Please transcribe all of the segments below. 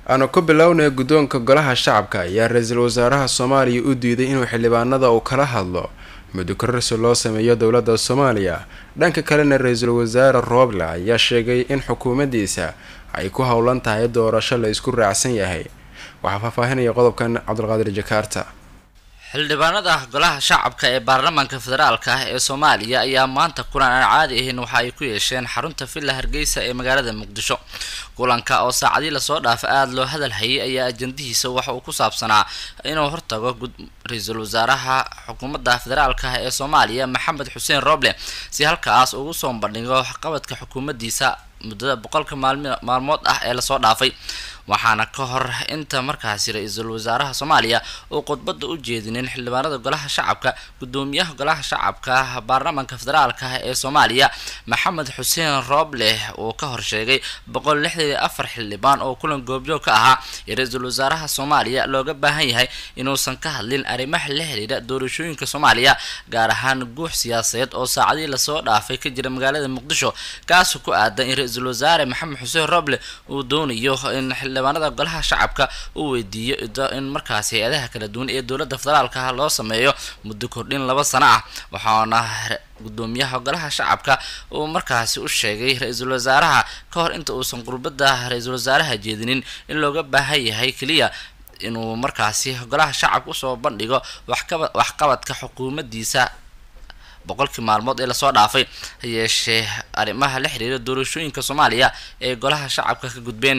aanu ku bilownay guddoonka golaha shacabka ayaa ra-iisul wasaaraha soomaaliya u diiday inuu xildhibaanada uu kala hadlo muddo kororsi loo sameeyo dowladda soomaaliya dhanka kalena ra-iisul wasaare rooble ayaa sheegay in xukuumaddiisa ay ku howlan tahay doorasho la isku raacsan yahay waxaa faahfaahinaya qodobkan cabdulqaadir jakaarta xildhibaanada golaha shacabka ee baarlamaanka federaalka ah ee soomaaliya ayaa maanta kulan aan caadi ahayn waxa ay ku yeesheen xarunta villa hargeysa ee magaalada muqdisho kulanka oo saacadii lasoo dhaafa aada loo hadal hayay ayaa ajandihiisa waxa uu ku saabsanaa inuu hortago ra-iisul wasaaraha xukuumadda federaalka ah ee soomaaliya maxamed xuseen roble si halkaas ugu soo bandhigo waxqabadka xukuumaddiisa muddada boqolka maalmood ah ee lasoo dhaafay waxaana ka hor inta markaasi ra-iisul wasaaraha soomaaliya uu khudbadda u jeedinin xildhibaanada golaha shacabka gudoomiyaha golaha shacabka baarlamaanka federaalka ah ee soomaaliya maxamed xuseen rooble uu ka horsheegay boqol lixdan iyo afar xildhibaan oo kulan goobjoog ka ahaa iyo ra-iisul wasaaraha soomaaliya looga baahan yahay inuusan ka hadlin arrimaha la xiriira doorashooyinka soomaaliya gaar ahaan guux siyaasadeed oo saacadii lasoo dhaafay ka jira magaalada muqdisho kaasoo ku aadan in ra-iisul wasaare maxamed xuseen rooble uu doonayo in xildhibaanada golaha shacabka uu weydiiyo in markaasi hay-adaha kala duwan ee dowladda federaalka loo sameeyo muddo kordhin laba sano ah waxaana gudoomiyaha golaha shacabka uu markaasi u sheegay ra-iisul wasaaraha ka hor inta uusan qurbada ra-iisul wasaaraha jeedinin in looga baahan yahay keliya inuu markaasi golaha shacabka usoo bandhigo waxqabadka xukuumaddiisa boqolkii maalmood ee lasoo dhaafay ha yeeshee arrimaha la xiriira doorashooyinka soomaaliya ee golaha shacabka ka gudbeen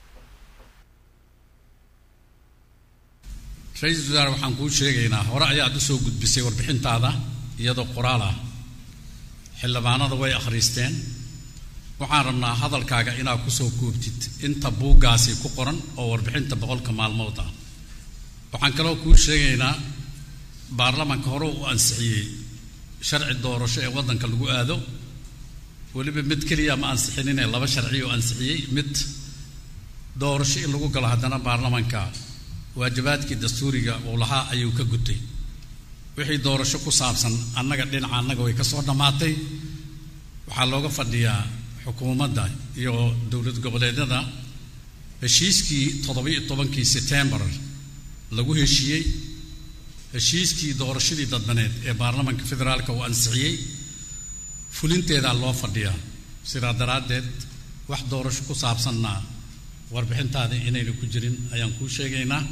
ra-iisul wasaare waxaan kuu sheegaynaa hore ayaad usoo gudbisay warbixintaada iyadoo qoraal ah xildhibaanada way akhriisteen waxaan rabnaa hadalkaaga inaad kusoo koobtid inta buuggaasi ku qoran oo warbixinta boqolka maalmood ah waxaan kaloo kuu sheegaynaa baarlamaanka hore u ansixiyey sharci doorasho ee waddanka lagu aado weliba mid keliya ma ansixinine laba sharci oo ansixiyey mid doorasho in lagu galo haddana baarlamaanka waajibaadkii dastuuriga uu lahaa ayuu ka gutay wixii doorasho ku saabsan annaga dhinaca annaga way ka soo dhammaatay waxaa looga fadhiyaa xukuumadda iyo dowlad goboleedyada heshiiskii toddoba-iyo tobankii setembar lagu heshiiyey heshiiskii doorashadii dadbaneed ee baarlamaanka federaalka uu ansixiyey fulinteedaa loo fadhiyaa sidaa daraaddeed wax doorasho ku saabsanna warbixintaada inayna ku jirin ayaan kuu sheegaynaa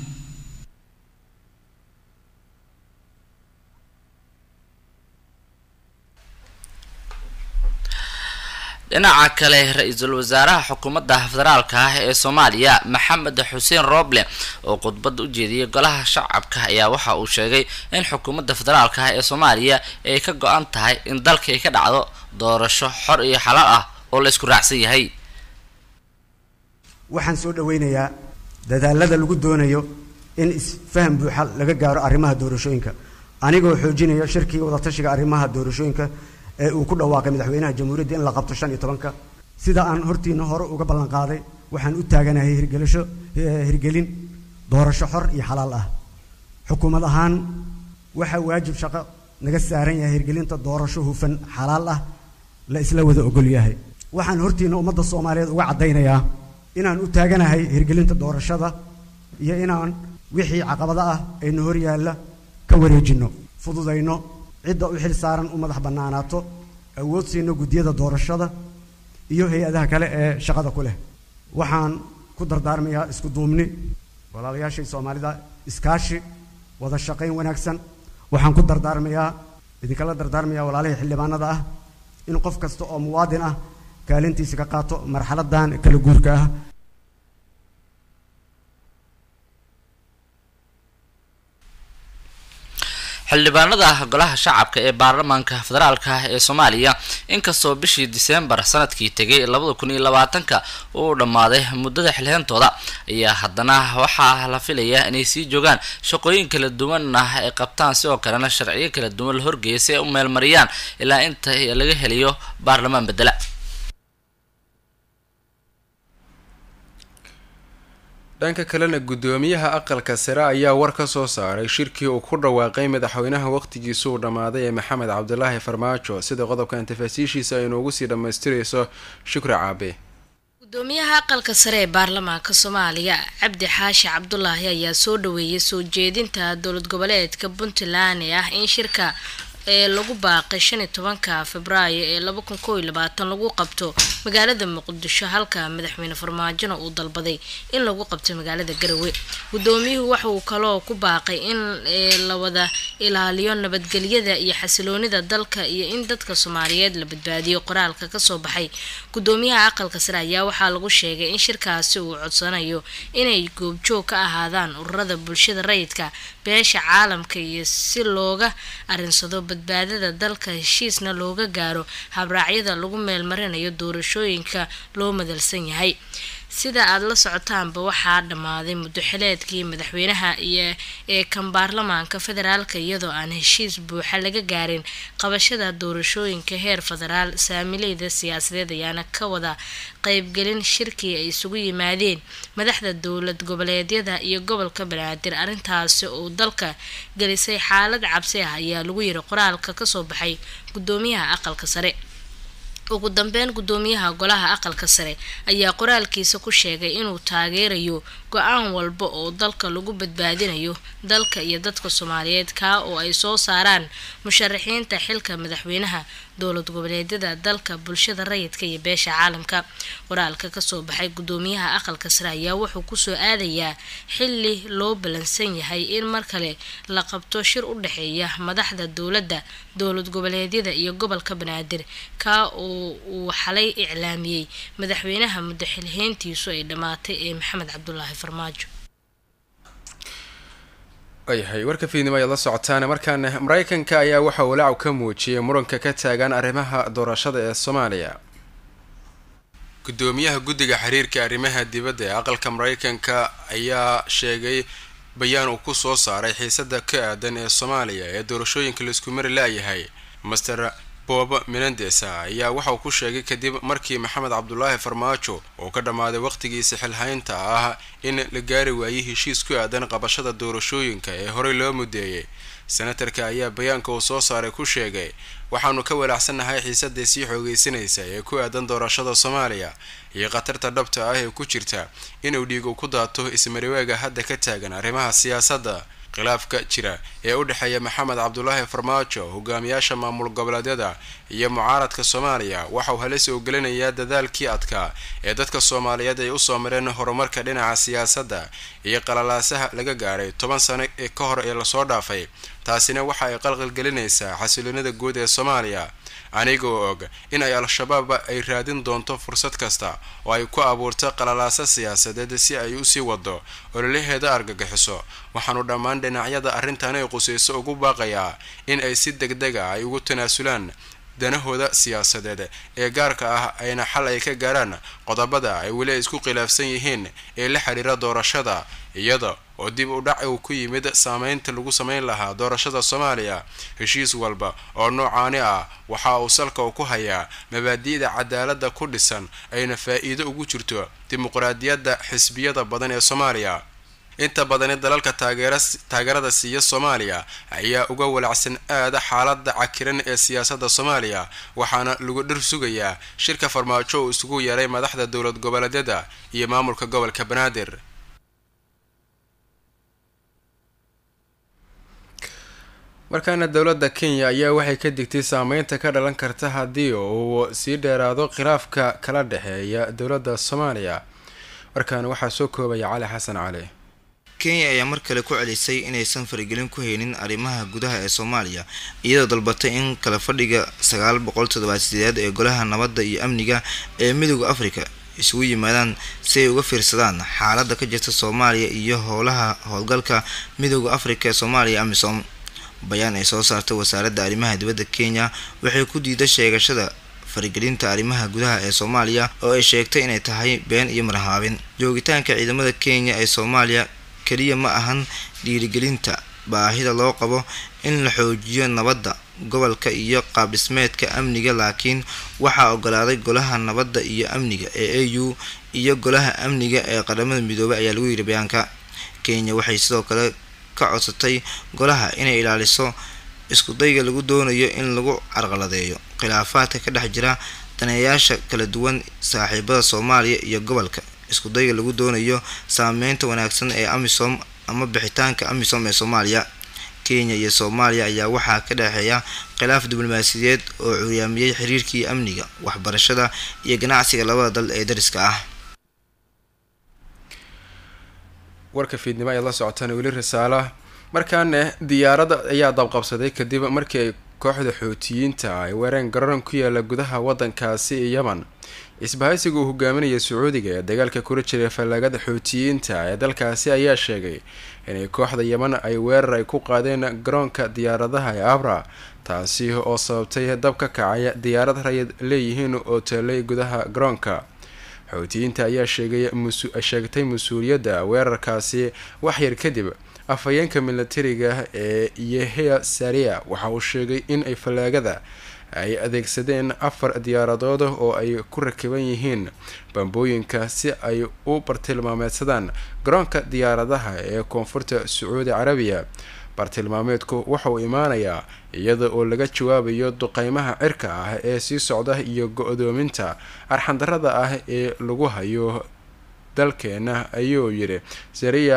dhinaca kale ra-iisul wasaaraha xukuumadda federaalka ah ee soomaaliya maxamed xuseen rooble oo khudbadda u jeediyay golaha shacabka ayaa waxa uu sheegay in xukuumadda federaalka ah ee soomaaliya ay ka go-an tahay in dalka ay ka dhacdo doorasho xor iyo xalaal ah oo la isku raacsan yahay waxaan soo dhawaynayaa dadaalada lagu doonayo in isfaham buuxa laga gaaro arrimaha doorashooyinka anigoo xoojinaya shirkii wadatashiga arrimaha doorashooyinka ee uu ku dhawaaqay madaxweynaha jamhuuriyadda in la qabto shan iyo tobanka sida aan hortiina hore uga ballan qaaday waxaan u taaganahay hirgelisho hirgelin doorasho xor iyo xalaal ah xukuumad ahaan waxaa waajib shaqo naga saaran yahay hirgelinta doorasho hufan xalaal ah la isla wada ogol yahay waxaan hortiina ummadda soomaaliyeed uga caddaynayaa inaan u taaganahay hirgelinta doorashada iyo inaan wixii caqabada ah ayna hor yaalla ka wareejinno fududayno cidda u xil saaran u madax bannaanaato awood siino guddiyada doorashada iyo hay-adaha kale ee shaqada ku leh waxaan ku dardaarmayaa isku duubni walaalayaashay soomaalida iskaashi wada shaqayn wanaagsan waxaan ku dardaarmayaa idinkala dardaarmayaa walaalihii xildhibaanada ah in qof kasta oo muwaadin ah kaalintiisa ka qaato marxaladan kala guurka ah xildhibaanada golaha shacabka ee baarlamaanka federaalka ee soomaaliya inkastoo bishii diseembar sanadkii tegay labada kun iyo labaatanka uu dhammaaday muddada xilheentooda ayaa haddana waxaa la filayaa inay sii joogaan shaqooyin kala duwan ah ay qabtaan sidoo kalena sharciyo kala duwan la horgeeya si ay u meelmariyaan ilaa inta laga helayo baarlamaan bedela dhanka kalena guddoomiyaha aqalka sare ayaa war ka soo saaray shirkii uu ku dhawaaqay madaxweynaha waqtigiisu uu dhammaaday ee maxamed cabdilaahi farmaajo sida qodobkan tafaasiishiisa ay noogu sii dhammaystirayso shukri caabe gudoomiyaha aqalka sare ee baarlamaanka soomaaliya cabdi xaashi cabdulaahi ayaa soo dhaweeyay soo jeedinta dowlad goboleedka puntland ee ah in shirka ee lagu baaqay shan iyo tobanka februaayo ee laba kun koo iyo labaatan lagu qabto magaalada muqdisho halka madaxweyne farmaajona uu dalbaday in lagu qabto magaalada garowe gudoomiyuhu waxa uu kaloo ku baaqay in la wada ilaaliyo nabadgelyada iyo xasiloonida dalka iyo in dadka soomaaliyeed la badbaadiyo qoraalka kasoo baxay gudoomiyaha aqalka sare ayaa waxaa lagu sheegay in shirkaasi uu codsanayo inay goobjoog ka ahaadaan ururada bulshada rayidka beesha caalamka iyo si looga arinsado badbaadada dalka heshiisna looga gaaro habraacyada lagu meelmarinayo doorashooyinka loo madalsan yahay sida aada la socotaanba waxaa dhammaaday muddo xileedkii madaxweynaha iyo ee kan baarlamaanka federaalka iyadoo aan heshiis buuxa laga gaarin qabashada doorashooyinka heer federaal saamileyda siyaasadeed ayaana ka wada qeybgelin shirkii ay isugu yimaadeen madaxda dowlad goboleedyada iyo gobolka banaadir arrintaasi oo dalka gelisay xaalad cabsi ah ayaa lagu yiri qoraalka kasoo baxay gudoomiyaha aqalka sare ugu dambeyn gudoomiyaha golaha aqalka sare ayaa qoraalkiisa ku sheegay inuu taageerayo go-aan walba oo dalka lagu badbaadinayo dalka iyo dadka soomaaliyeed kaa oo ay soo saaraan musharaxiinta xilka madaxweynaha dowlad goboleedyada dalka bulshada rayidka iyo beesha caalamka qoraalka kasoo baxay gudoomiyaha aqalka sare ayaa wuxuu kusoo aadayaa xili loo balansan yahay in mar kale la qabto shir u dhexeeya madaxda dowladda dowlad goboleedyada iyo gobolka banaadir kaa oo uu xalay iclaamiyey madaxweynaha muddo xilheyntiisu ay dhammaatay ee maxamed cabdulaahi farmaajo waayahay warka fiidnimo ayaad la socotaan markaana mareykanka ayaa waxa uu lacab ka muujiyay muranka ka taagan arrimaha doorashada ee soomaaliya gudoomiyaha guddiga xiriirka arrimaha dibadda ee aqalka mareykanka ayaa sheegay bayaan uu ku soo saaray xiisada ka aadan ee soomaaliya ee doorashooyinka laisku mari la-yahay master bob menendes ayaa waxa uu ku sheegay kadib markii maxamed cabdulaahi farmaajo uu ka dhammaaday waqhtigiisa xilhaynta ah in la gaari waayey heshiis ku aadan qabashada doorashooyinka ee horey loo mudeeyay senatarka ayaa bayaanka uu soo saaray ku sheegay waxaanu ka walaacsannahay xiisadii sii xoogeysanaysa ee ku aadan doorashada soomaaliya iyo khatarta dhabta ah ee ku jirta inuu dhiigu ku daato ismariweega hadda ka taagan arrimaha siyaasadda khilaafka jira ee u dhexeeya maxamed cabdulaahi farmaajo hogaamiyaasha maamul goboleedyada iyo mucaaradka soomaaliya waxauu halis oo gelinayaa dadaalkii adkaa ee dadka soomaaliyeed ay usoo mareen horumarka dhinaca siyaasadda iyo qalalaasaha laga gaaray toban sano ee ka hor ee lasoo dhaafay taasina waxa ay qalqalgelinaysaa xasiloonida guud ee soomaaliya anigoo og in ay al-shabaab ay raadin doonto fursad kasta oo ay ku abuurto qalalaaso siyaasadeed si ay usii wado ololaheeda argagixiso waxaanu dhammaan dhinacyada arrintan ay qusayso ugu baaqayaa in ay si deg deg a ay ugu tanaasulaan danahooda siyaasadeed ee gaarka ah ayna xal ay ka gaaraan qodobada ay weli isku khilaafsan yihiin ee la xiriira doorashada iyada oo dib u dhac uu ku yimid saameynta lagu sameyn lahaa doorashada soomaaliya heshiis walba oo noocaani ah waxa uu salka u ku hayaa mabaadi'da cadaaladda ku dhisan ayna faa-iido ugu jirto dimuqraadiyadda xisbiyada badan ee soomaaliya inta badani dalalka taageerada siiya soomaaliya ayaa uga walacsan aada xaalada cakiran ee siyaasadda soomaaliya waxaana lagu dhir sugayaa shirka farmaajo uu isugu yeeray madaxda dowlad goboleedyada iyo maamulka gobolka banaadir markaana dowladda kenya ayaa waxay ka digtay saameynta ka dhalan karta haddii uu sii dheeraado khilaafka kala dhexeeya dowladda soomaaliya markaana waxaa soo koobaya cali xasan cali kenya ayaa mar kale ku celisay inaysan faragelin ku haynin arrimaha gudaha ee soomaaliya iyadoo dalbatay in kala fadhiga sagaal boqol toddobaasideed ee golaha nabadda iyo amniga ee midooda afrika isugu yimaadaan si ay uga fiirsadaan xaaladda ka jirta soomaaliya iyo howlaha howlgalka midooda afrika ee soomaaliya amisom bayaan ay soo saartay wasaaradda arrimaha dibadda kenya waxay ku diiday sheegashada faragelinta arrimaha gudaha ee soomaaliya oo ay sheegtay inay tahay been iyo marhaabin joogitaanka ciidamada kenya ee soomaaliya keliya ma ahan dhiirigelinta baahida loo qabo in la xoojiyo nabadda gobolka iyo qaabdhismeedka amniga laakiin waxaa ogolaaday golaha nabadda iyo amniga ee a u iyo golaha amniga ee qaramada midoobay ayaa lagu yidhi bayaanka kenya waxay sidoo kale ka codsatay golaha inay ilaaliso iskudayga lagu doonayo in lagu carqaladeeyo khilaafaadka ka dhex jira daneeyaasha kala duwan saaxiibada soomaaliya iyo gobolka iskudayga lagu doonayo saameynta wanaagsan ee amisom ama bixitaanka amisom ee soomaaliya kenya iyo soomaaliya ayaa waxaa ka dhexeeya khilaaf diblomaasiyadeed oo curyaamiyey xiriirkii amniga waxbarashada iyo ganacsiga labada dal ee dariska ah warka fiidnimo ayaad la socotaan weli risaala markaana diyaaradda ayaa dabqabsaday kadib markii ay kooxda xootiyiinta ay weereen garoran ku yaala gudaha wadankaasi ee yeman isbahaysiga uu hogaaminaya sacuudiga ee dagaalka kula jiray fallaagada xootiyiinta ee dalkaasi ayaa sheegay inay kooxda yeman ay weerar ay ku qaadeen garoonka diyaaradaha ee abra taasi oo sababtay dab ka kacaya diyaarad rayid leeyihiin oo teelay gudaha garoonka xootiyiinta ayaa sheegtay mas-uuliyadda weerarkaasi waxyar kadib afhayeenka milatariga ee yehea saria waxa uu sheegay in ay fallaagada ay adeegsadeen afar diyaaradood oo ay ku rakiban yihiin bambooyinka si ay u bartilmaameedsadaan garoonka diyaaradaha ee koonfurta sacuudi carabiya bartilmaameedku waxauu imaanayaa iyada oo laga jawaabayo duqeymaha cirka ah ee sii socda iyo go-doominta arxandarada ah ee lagu hayo dalkeena ayuu yidhi sariya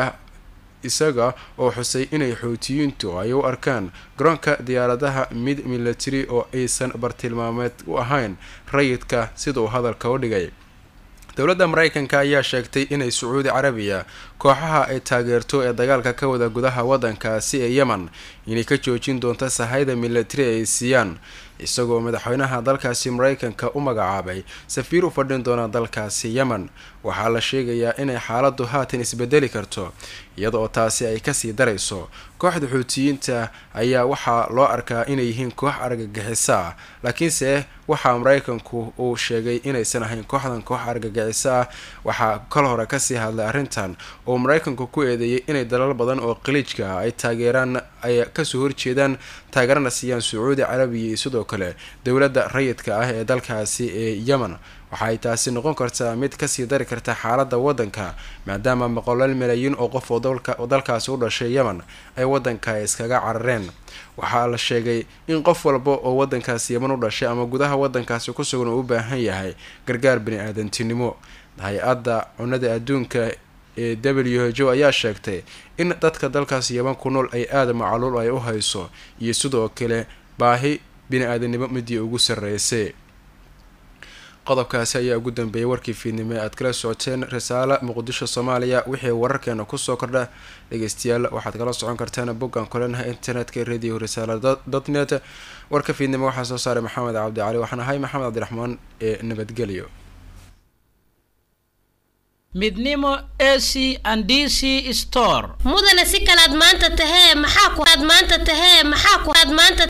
isaga oo xusay inay xootiyiintu ay u arkaan garoonka diyaaradaha mid milatari oo aysan bartilmaameed u ahayn rayidka siduu hadalka u dhigay dowladda mareykanka ayaa sheegtay inay sacuudi carabiya kooxaha ay taageerto ee dagaalka ka wada gudaha wadankaasi ee yemen inay ka joojin doonto sahayda milatari ay siiyaan isagoo madaxweynaha dalkaasi mareykanka u magacaabay safiir u fadhin doona dalkaasi yemen waxaa la sheegayaa inay xaaladu haatan isbedeli karto iyada oo taasi ay kasii darayso kooxda xuutiyiinta ayaa waxaa loo arkaa inay yihiin koox argagixisa ah laakiinse waxaa mareykanku uu sheegay inaysan ahayn kooxdan koox argagixiso ah waxaa kal hore kasii hadlay arrintan oo mareykanku ku eedeeyay inay dalal badan oo qaliijka ah ay taageeraan ay kasoo horjeedaan taageerana siiyaan sacuudi carabiya iyo sidoo kale dowladda rayidka ah ee dalkaasi ee yemen waxaay taasi noqon kartaa mid kasii dari karta xaalada wadanka maadaama boqolaal malaayiin oo qof oo dalkaasi u dhashay yemen ay wadanka iskaga carareen waxaa la sheegay in qof walba oo wadankaasi yemen u dhashay ama gudaha wadankaasi ku sugan uu u baahan yahay gargaar bani-aadantinimo hay-adda cunada adduunka ee w h o ayaa sheegtay in dadka dalkaas yeman ku nool ay aada macaluul ay u hayso iyo sidoo kale baahi bini-aadanimo midii ugu sarreysay qodobkaasi ayaa ugu dambeeyay warkii fiidnimo ee aad kala socoteen risaale muqdisho soomaaliya wixii wararkeena kusoo kordha dhegeystayaal waxaad kala socon kartaan boggan kulenaha internetka radio risaala dot net warka fiidnimo waxaa soo saaray maxamed cabdi cali waxaan ahay maxamed cabdiraxmaan ee nabadgelyo midnimo a c and d c store mudane si kalaad maanta tahee maxaa ku aad maanta tahee maxaa ku aad maanta